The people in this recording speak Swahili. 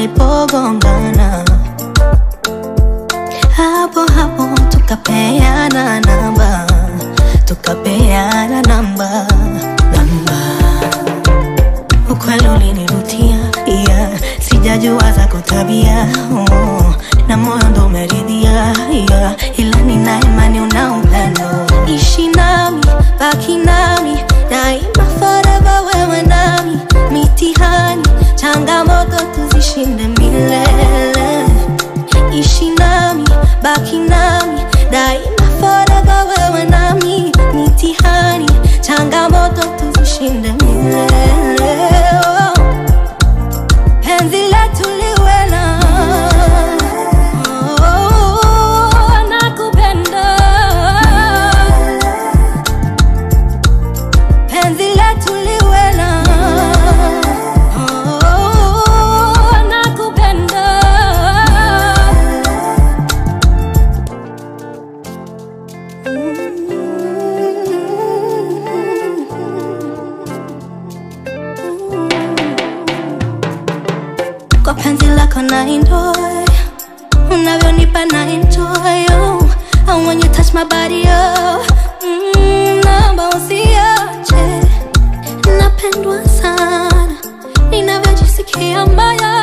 tulipogongana hapo hapo tukapeana namba tukapeana namba namba ukweli ulinivutia yeah. sijajua zako tabia oh. na moyo ndo umeridhia yeah. ila nina imani una upendo ishi nami baki nami daima forever wewe nami mitihani changamoto tuzishinde milele ishi nami baki nami daima forever wewe nami mitihani changamoto tuzishinde milele oh. penzi letu liwe na oh, nakupenda penzi letu liwe na oh, nakupenda kwa penzi lako na enjoy unavyonipa na enjoy oh. And when you touch my body oh. mm, naomba usiache napendwa sana ninavyojisikia mbaya